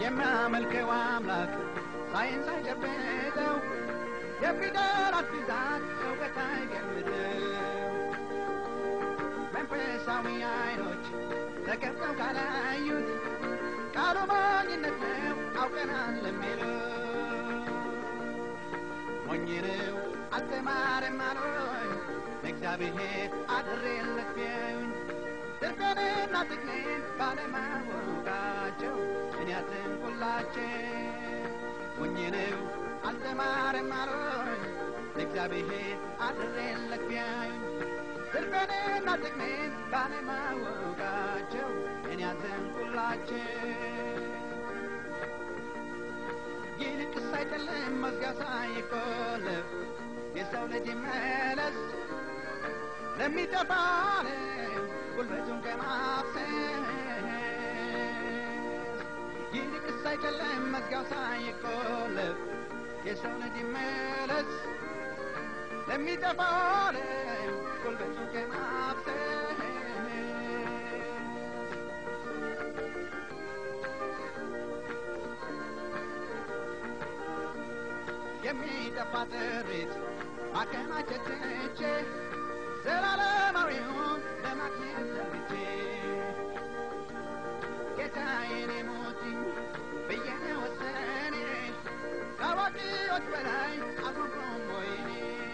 የሚያመልከው አምላክ ሳይንስ አይጨብጠው የፊደላት ብዛት እውቀት አይገምተው መንፈሳዊ አይኖች ተከፍተው ካላዩት ቃሉ ሞኝነት ነው አውቀናል ለሚለው ሞኝ ነው አልተማረም አሉኝ ለእግዚአብሔር አድሬለት ቢያዩኝ ትርፌንና ጥቅሜን ባለማወቃቸው እኔ አዘንኩላቸው ሞኝ ነው አልተማረም አሉኝ ለእግዚአብሔር አድሬለት ቢያዩኝ ትርፌንና ጥቅሜን ባለማወቃቸው እኔ አዘንኩላቸው ይልቅስ አይደለም መዝጊያው ሳይቆለፍ የሰው ልጅ መለስ ለሚጠፋ ዓለም ጉልበቱን ከማፍሰስ ይልቅስ አይደለም መዝጊያው ሳይቆለፍ የሰው ልጅ መለስ ለሚጠፋ ዓለም ጉልበቱን ከማፍሰስ የሚጠፋ ጥሪት ማከማቸት ትቼ ዘላለማዊውን ለማግኘት ዘግቼ ጌታዬን የሞትኝ ብዬ ወሰኔ ከአዋቂዎች በላይ አልሆንኩም ወይኔ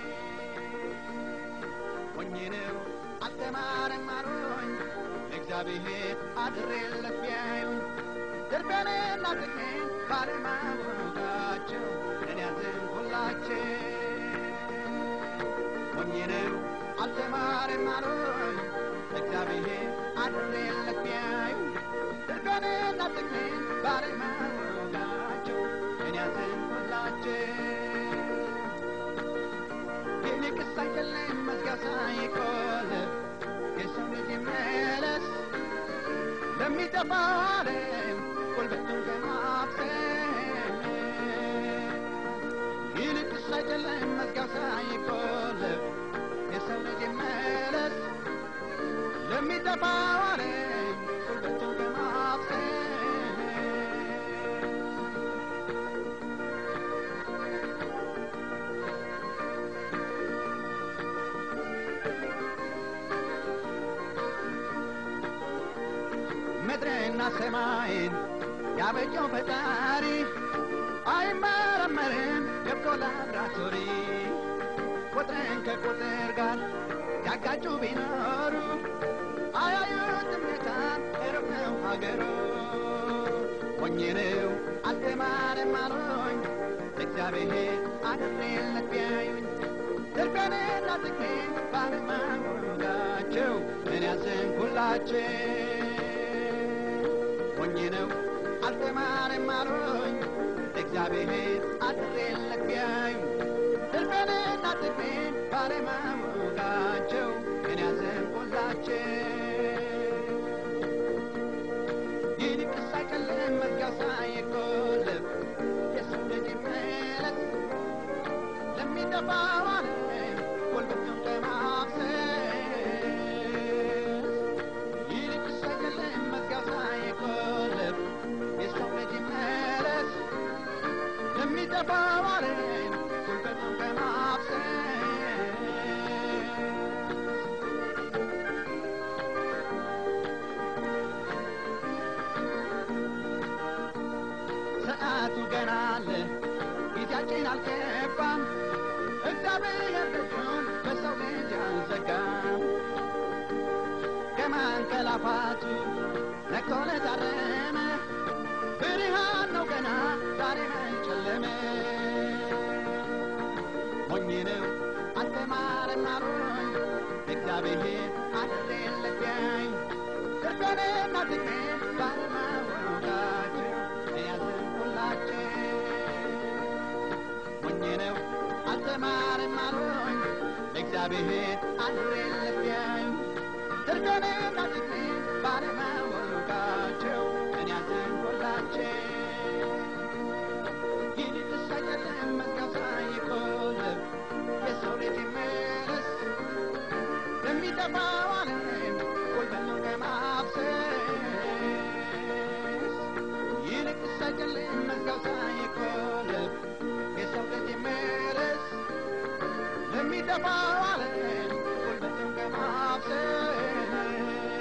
ሞኝ ነው አልተማረም አሉኝ እግዚአብሔር አድሬለት ቢያዩኝ ትርፌንና ጥቅሜን ባለማወቃቸው እኔ ያዘንኩላቸው ሞኝ ነው አልተማረም አሉኝ እግዚአብሔር አድሬለት ቢያዩኝ ትርፌንና ጥቅሜን ባለማወቃቸው እኔ ያዘንኩላቸው ይልቅስ አይደለም መዝጊያው ሳይቆለፍ የሰው ልጅ መለስ ለሚጠፋው ዓለም ጉልበቱን ከማፍሰስ ይልቅስ አይደለም መዝጊያው ሳይቆለፍ የሰው ልጅ መለስ ለሚጠፋው ዓለም ጉልበቱን ከማፍሰስ ምድርና ሰማይን ያበጀው ፈጣሪ አይመረመርም ገብቶ ላብራቶሪ ቁጥርን ከቁጥር ጋር ያጋጩ ቢኖሩ አያዩትም ጌታን ሩቅ ነው ሀገሩ ሞኝ ነው አልተማረም አሉኝ እግዚአብሔር አድሬለት ቢያዩኝ ትርፌንና ጥቅሜን ባለማወቃቸው እኔ ያዘንኩላቸው ሞኝ ነው አልተማረም አሉኝ እግዚአብሔር አድሬለት ቢያዩኝ ትርፌንና ጥቅሜን ባለማወቃቸው እኔ ያዘንኩላቸው ይልቅስ አይጨልም መዝጊያው ሳይቆለፍ የሰው ልጅ መለስ ለሚጠፋው ዓለም ጉልበቱን ከማፍሰስ ይልቅስ አይደለም መዝጊያው ሳይቆለፍ የሰው ልጅ መለስ ለሚጠፋው ዓለም ጉልበቱን ከማፍሰስ ሰዓቱ ገና አለ ጊዜያችን አልገባም እግዚአብሔር ደጁን በሰው ልጅ አልዘጋም ከማንቀላፋቱ ነቅቶ ለታረመ ብርሃን ነው ገና ዛሬ መጨለመ ሞኝ ነው አልተማረም አሉኝ እግዚአብሔር አድሬለት ቢያዩኝ ትርፌንና ጥቅሜን ባለማወቃቸው ያዘንኩላቸው ሞኝ ነው አልተማረም አሉኝ እግዚአብሔር አድሬለት ቢያዩኝ ትርፌንና ጥቅሜን ባለማወቃቸው እኔ ያዘንኩላቸው ይልቅስ አይደለም መዝጊያው ሳይቆለፍ የሰው ልጅ መለስ ለሚጠፋው ዓለም ጉልበቱን ከማፍሰስ ይልቅስ ይሰጭልኝ መዝገብ ሳይቆልፍ የሰው ልጅ ምርስ ለሚጠፋው ዓለም ጉልበቱን ከማፍሰስ